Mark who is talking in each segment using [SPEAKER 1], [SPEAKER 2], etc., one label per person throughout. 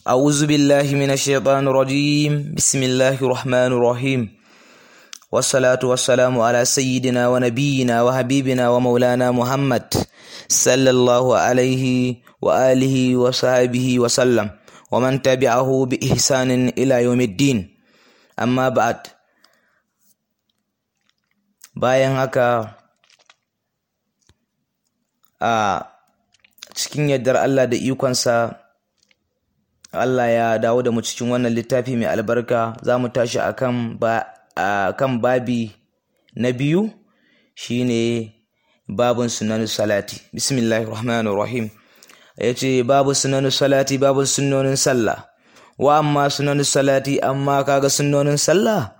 [SPEAKER 1] أعوذ بالله من الشيطان الرجيم بسم الله الرحمن الرحيم والصلاة والسلام على سيدنا ونبينا وحبيبنا ومولانا محمد صلى الله عليه وآله وصحبه وسلم ومن تبعه بإحسان إلى يوم الدين أما بعد bayan haka a cikin yardar Allah da ikonsa Allah ya dawo da mu cikin wannan littafi mai albarka za mu tashi akan ba kan babi na biyu shine babun sunan salati bismillahir rahmanir rahim yace babu sunan salati babu sunnonin sallah wa amma sunan salati amma kaga sunnonin sallah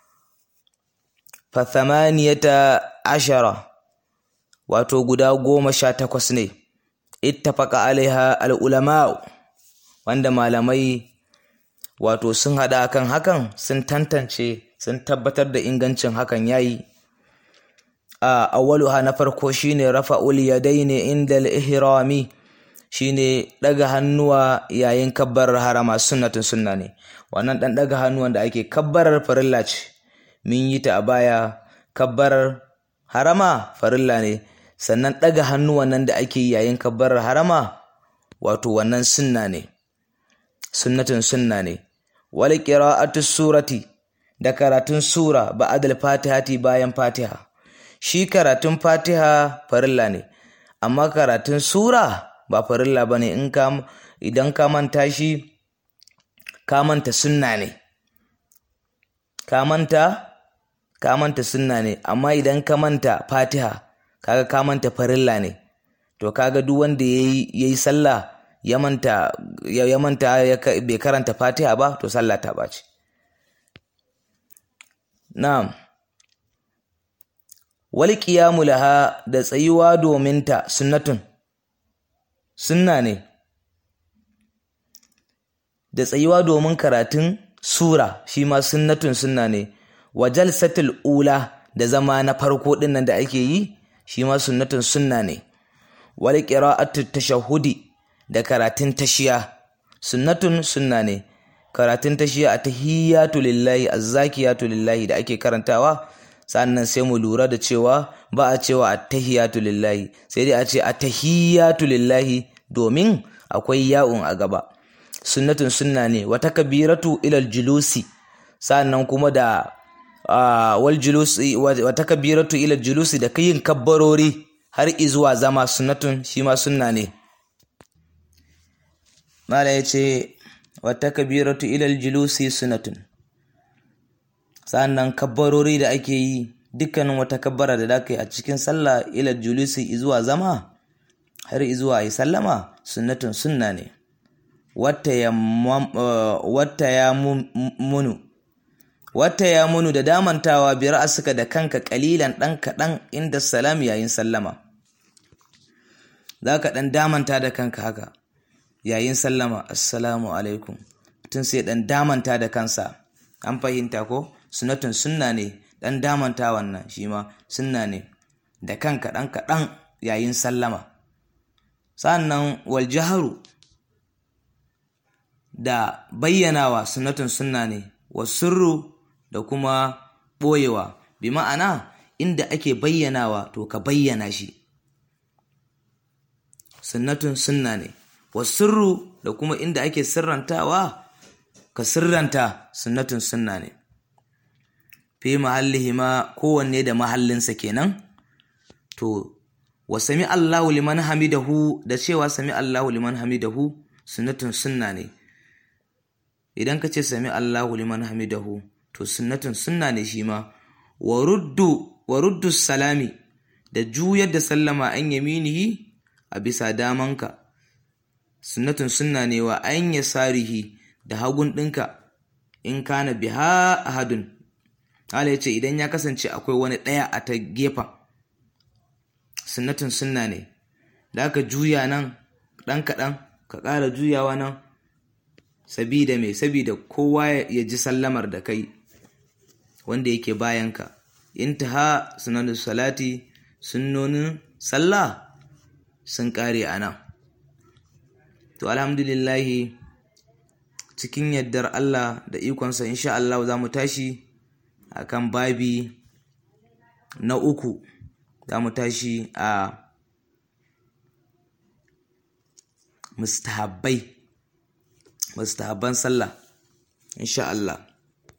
[SPEAKER 1] fa thamaniyata ashara wato guda goma sha takwas ne ittafaqa alaiha al-ulama wanda malamai wato sun hada kan hakan sun tantance sun tabbatar da ingancin hakan yayi a awwaluha na farko shine rafa'ul yadaini inda al-ihrami shine daga hannuwa yayin kabbar harama sunnatun sunna ne wannan dan daga hannuwan da ake kabbarar farilla ce mun yi ta a baya kabbarar harama farilla ne sannan daga hannuwan nan da ake yi yayin kabbarar harama wato wannan sunna ne sunnatun sunna ne wal qira'atu surati da karatun sura ba'dal fatihati bayan fatiha shi karatun fatiha farilla ne amma karatun sura ba farilla bane in ka idan ka manta shi ka manta sunna ne ka manta ka manta sunna ne amma idan ka manta fatiha kaga ka manta farilla ne to kaga duk wanda yayi yayi sallah ya manta ya manta bai karanta fatiha ba to sallah ta bace na'am wal qiyamu laha da tsayuwa domin ta sunnatun sunna ne da tsayuwa domin karatun sura shi ma sunnatun sunna ne wa jalsatul ula da zama na farko din nan da ake yi shi ma sunnatun sunna ne wal qira'atu tashahhudi da karatun tashiya sunnatun sunna ne karatun tashiya a tahiyyatu lillahi azzakiyatu lillahi da ake karantawa sannan sai mu lura da cewa ba a cewa attahiyatu lillahi sai dai a ce attahiyatu lillahi domin akwai ya'un a gaba sunnatun sunna ne wata kabiratu ilal julusi sannan kuma da wal julusi wata kabiratu ilal julusi da kayin kabbarori har izuwa zama sunnatun shi ma sunna ne mala ya ce wata kabiratu ilal julusi sunnatun sannan kabbarori da ake yi dukkanin wata kabbara da zaka yi a cikin sallah ila julusi izuwa zama har izuwa yi sallama sunnatun sunna ne wata ya munu wata ya munu da damantawa bi ra'asuka da kanka kalilan dan kaɗan inda salam yayin sallama za ka ɗan damanta da kanka haka yayin sallama assalamu alaikum mutum sai ɗan damanta da kansa an fahimta ko sunatun sunna ne ɗan damanta wannan shi ma sunna ne da kan kaɗan kaɗan yayin sallama sannan wal jaharu da bayyanawa sunatun sunna ne wa sirru da kuma ɓoyewa bi ma'ana inda ake bayyanawa to ka bayyana shi sunnatun sunna ne wa sirru da kuma inda ake sirrantawa ka sirranta sunnatun sunna ne fi mahallihima kowanne da mahallinsa kenan to wa sami Allahu liman hamidahu da cewa sami Allahu liman hamidahu sunnatun sunna ne idan ka ce sami Allahu liman hamidahu to sunnatun sunna ne shi ma wa ruddu wa ruddu salami da juyar da sallama an yaminihi a bisa damanka sunnatun sunna ne wa an yasarihi da hagun ɗinka in kana biha ahadun Allah ya ce idan ya kasance akwai wani ɗaya a ta gefen sunnatun sunna ne da aka juya nan ɗan kaɗan ka ƙara juyawa nan sabida mai sabida kowa ya ji sallamar da kai wanda yake bayanka intaha sunanin salati sunnonin sallah sun ƙare a nan to alhamdulillahi cikin yardar Allah da ikonsa insha Allah za mu tashi akan babi na uku za mu tashi a mustahabbai mustahabban sallah insha Allah